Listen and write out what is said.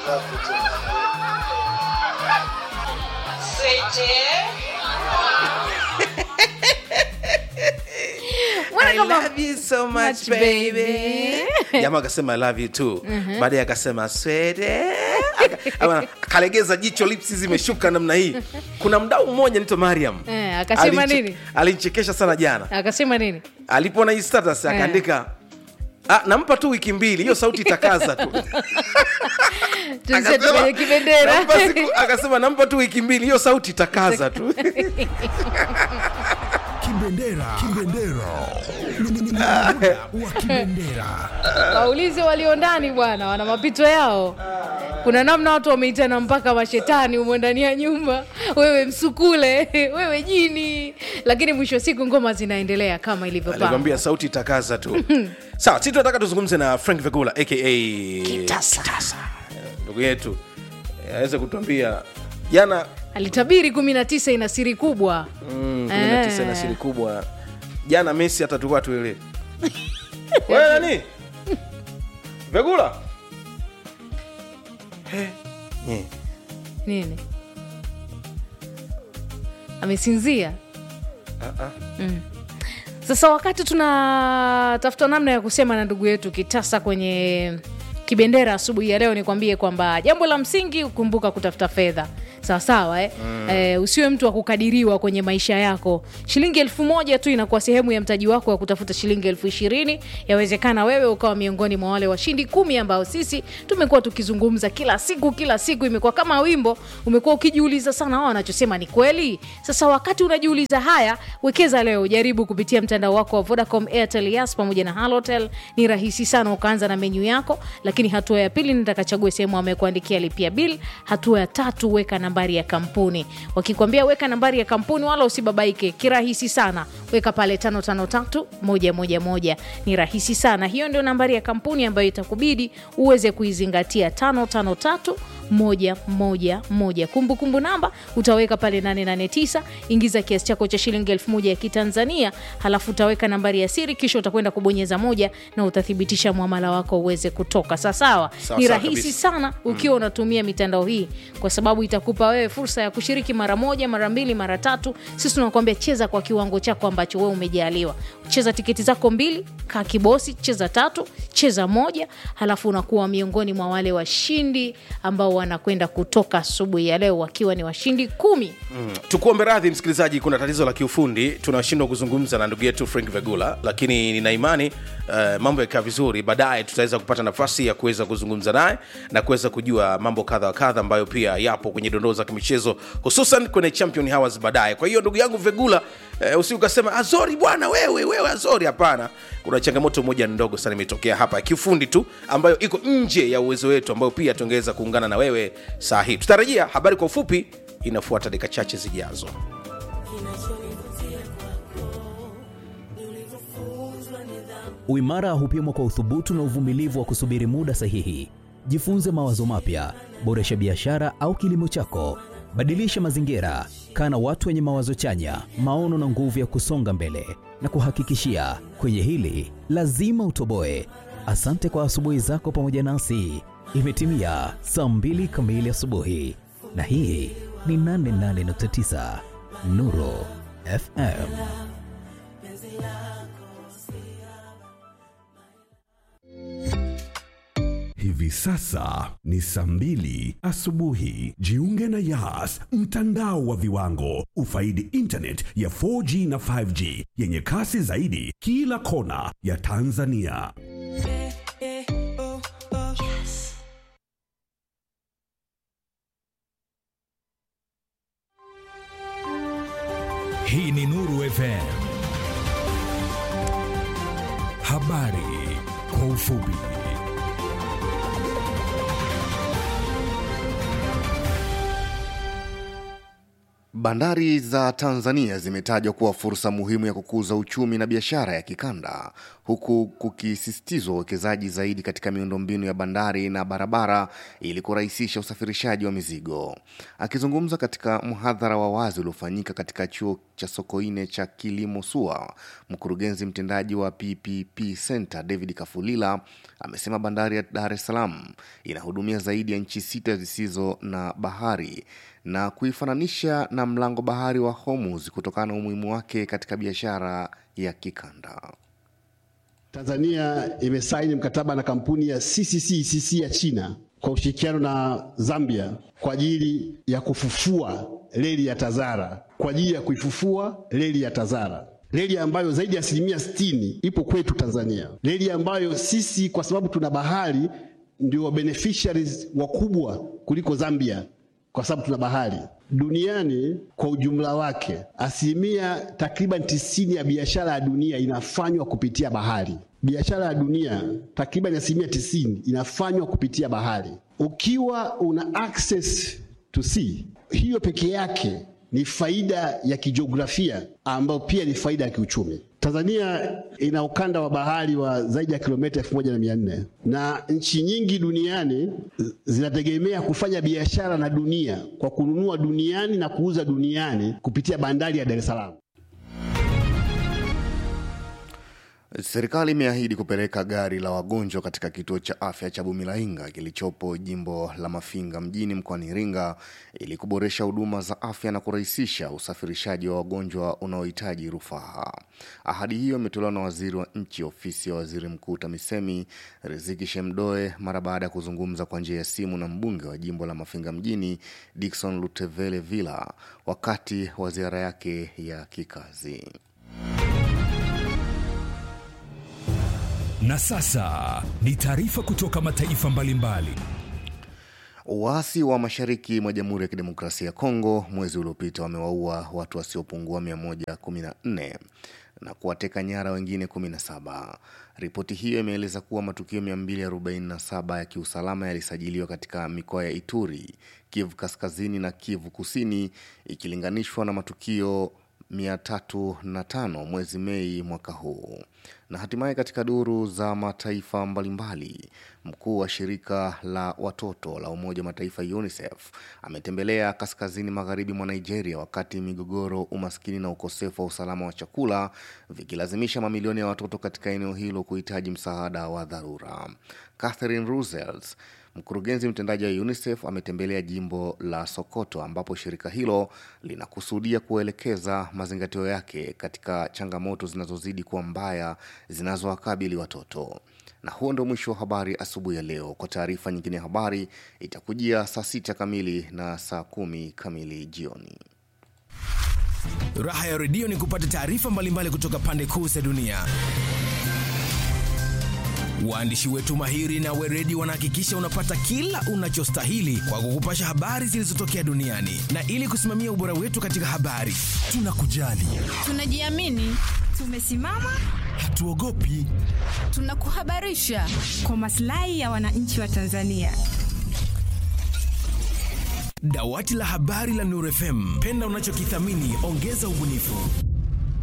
Mbona I kama- love you so much much, baby. baby. Jamaa akasema I love you too. Baadaye akasema swede. Aka- ama- Kalegeza jicho lipsi zimeshuka namna hii. Kuna mdau mmoja anaitwa Mariam. Eh, akasema Alinche- nini? Alinichekesha sana jana. akasema nini Alipoona hii status akaandika Ah, nampa tu wiki mbili hiyo sauti itakaza tu Tuzetu Akasema, kwenye kibendera nampa siku- akasema nampa tu wiki mbili hiyo sauti itakaza tu Kibendera. Kibendera. Ni- ni- ni muda wa kibendera. waulize walio ndani bwana wana mapito yao kuna namna watu wameitana mpaka mashetani umo ndani ya nyumba wewe msukule wewe jini lakini mwisho wa siku ngoma zinaendelea kama ilivyopangwa alikwambia sauti itakaza tu sawa sisi tunataka tuzungumze na frank vegula aka Kitasa. ndugu yetu Eh, aweze kutuambia jana alitabiri kumi na tisa ina siri kubwa mm, 19 na Eh. siri kubwa jana messi hata tulikuwa tuele wewe nani vegula He, nye. nini amesinzia Ah, ah. sasa wakati tunatafuta namna ya kusema na ndugu yetu kitasa kwenye kibendera asubuhi ya leo nikwambie kwamba jambo la msingi kumbuka kutafuta fedha sawasawa eh? mm. eh, usiwe mtu wa kukadiriwa kwenye maisha yako shilingi elfu moja tu inakuwa sehemu ya mtaji wako wa kutafuta shilingi elfu ishirini yawezekana wewe ukawa miongoni mwa wale washindi kumi ambao sisi tumekuwa tukizungumza kila siku kila siku imekuwa kama wimbo umekuwa ukijiuliza sana wao wanachosema ni kweli sasa wakati unajiuliza haya wekeza leo jaribu kupitia mtandao wako wa vodacom airtel yas pamoja na halotel ni rahisi sana ukaanza na menyu yako lakini hatua ya pili nitakachague sehemu amekuandikia lipia bil hatua ya tatu weka nambari ya kampuni wakikwambia weka nambari ya kampuni wala usibabaike kirahisi sana weka pale 553111 ni rahisi sana hiyo ndio nambari ya kampuni ambayo itakubidi uweze kuizingatia 553 moja moja moja kumbukumbu namba utaweka pale 889 ingiza kiasi chako cha shilingi elfu moja ya kitanzania halafu utaweka nambari ya siri kisha utakwenda kubonyeza moja na utathibitisha mwamala wako uweze kutoka sasawa Sawa, ni sawa rahisi kabisa. sana ukiwa unatumia mitandao hii kwa sababu itakupa wewe fursa ya kushiriki mara moja mara mbili mara tatu sisi tunakuambia cheza kwa kiwango chako ambacho wewe umejaliwa cheza tiketi zako mbili kaa kibosi cheza tatu cheza moja halafu unakuwa miongoni mwa wale washindi ambao wanakwenda kutoka asubuhi ya leo wakiwa ni washindi kumi tukuombe radhi msikilizaji kuna tatizo la kiufundi tunashindwa kuzungumza na ndugu yetu frank vegula lakini nina imani uh, mambo yakaa vizuri baadaye tutaweza kupata nafasi ya kuweza kuzungumza naye na kuweza kujua mambo kadha wa kadha ambayo pia yapo kwenye dondoo za kimichezo hususan kwenye champion hours baadaye kwa hiyo ndugu yangu vegula uh, usi ukasema azori bwana wewe wewe azori hapana kuna changamoto moja ndogo sana imetokea hapa ya kiufundi tu ambayo iko nje ya uwezo wetu ambayo pia tungeweza kuungana na wewe saa hii tutarajia habari kwa ufupi inafuata dakika chache zijazo Uimara hupimwa kwa uthubutu na uvumilivu wa kusubiri muda sahihi. Jifunze mawazo mapya, boresha biashara au kilimo chako, badilisha mazingira, kaa na watu wenye mawazo chanya, maono na nguvu ya kusonga mbele. Na kuhakikishia kwenye hili lazima utoboe. Asante kwa asubuhi zako pamoja nasi. Imetimia saa mbili kamili asubuhi, na hii ni 88.9 Nuru FM. Hivi sasa ni saa mbili asubuhi. Jiunge na Yas, mtandao wa viwango. Ufaidi internet ya 4G na 5G yenye kasi zaidi kila kona ya Tanzania. Hii ni Nuru FM. Habari kwa ufupi. Bandari za Tanzania zimetajwa kuwa fursa muhimu ya kukuza uchumi na biashara ya kikanda, huku kukisisitizwa uwekezaji zaidi katika miundombinu ya bandari na barabara ili kurahisisha usafirishaji wa mizigo. Akizungumza katika mhadhara wa wazi uliofanyika katika chuo cha Sokoine cha kilimo SUA, mkurugenzi mtendaji wa PPP Center David Kafulila amesema bandari ya Dar es Salaam inahudumia zaidi ya nchi sita zisizo na bahari na kuifananisha na mlango bahari wa Hormuz kutokana na umuhimu wake katika biashara ya kikanda. Tanzania imesaini mkataba na kampuni ya CCCCC ya China kwa ushirikiano na Zambia kwa ajili ya kufufua reli ya Tazara, kwa ajili ya kuifufua reli ya Tazara, reli ambayo zaidi ya asilimia sitini ipo kwetu Tanzania, reli ambayo sisi kwa sababu tuna bahari ndio beneficiaries wakubwa kuliko Zambia kwa sababu tuna bahari. Duniani kwa ujumla wake, asilimia takriban tisini ya biashara ya dunia inafanywa kupitia bahari. Biashara ya dunia takriban asilimia tisini inafanywa kupitia bahari. Ukiwa una access to sea, hiyo peke yake ni faida ya kijiografia ambayo pia ni faida ya kiuchumi. Tanzania ina ukanda wa bahari wa zaidi ya kilomita elfu moja na mia nne na nchi nyingi duniani zinategemea kufanya biashara na dunia kwa kununua duniani na kuuza duniani kupitia bandari ya Dar es Salaam. Serikali imeahidi kupeleka gari la wagonjwa katika kituo cha afya cha Bumilainga kilichopo jimbo la Mafinga mjini mkoani Iringa ili kuboresha huduma za afya na kurahisisha usafirishaji wa wagonjwa unaohitaji rufaa. Ahadi hiyo imetolewa na waziri wa nchi ofisi ya waziri mkuu TAMISEMI Riziki Shemdoe mara baada ya kuzungumza kwa njia ya simu na mbunge wa jimbo la Mafinga mjini Dickson Lutevele Villa wakati wa ziara yake ya kikazi. Na sasa ni taarifa kutoka mataifa mbalimbali. Waasi wa mashariki mwa Jamhuri ya Kidemokrasia ya Kongo mwezi uliopita wamewaua watu wasiopungua 114 na kuwateka nyara wengine 17. Ripoti hiyo imeeleza kuwa matukio 247 ya kiusalama yalisajiliwa katika mikoa ya Ituri, Kivu Kaskazini na Kivu Kusini ikilinganishwa na matukio 305 mwezi Mei mwaka huu. Na hatimaye katika duru za mataifa mbalimbali, mkuu wa shirika la watoto la Umoja wa Mataifa UNICEF ametembelea kaskazini magharibi mwa Nigeria wakati migogoro, umaskini na ukosefu wa usalama wa chakula vikilazimisha mamilioni ya watoto katika eneo hilo kuhitaji msaada wa dharura. Catherine Ruzels Mkurugenzi mtendaji wa UNICEF ametembelea jimbo la Sokoto ambapo shirika hilo linakusudia kuelekeza mazingatio yake katika changamoto zinazozidi kuwa mbaya zinazowakabili watoto. Na huo ndio mwisho wa habari asubuhi ya leo. Kwa taarifa nyingine ya habari itakujia saa sita kamili na saa kumi kamili jioni. Raha ya redio ni kupata taarifa mbalimbali kutoka pande kuu za dunia. Waandishi wetu mahiri na weredi wanahakikisha unapata kila unachostahili kwa kukupasha habari zilizotokea duniani, na ili kusimamia ubora wetu katika habari, tunakujali, Tunajiamini, tumesimama, hatuogopi. tunakuhabarisha kwa maslahi ya wananchi wa Tanzania. Dawati la habari la Nuru FM, penda unachokithamini, ongeza ubunifu.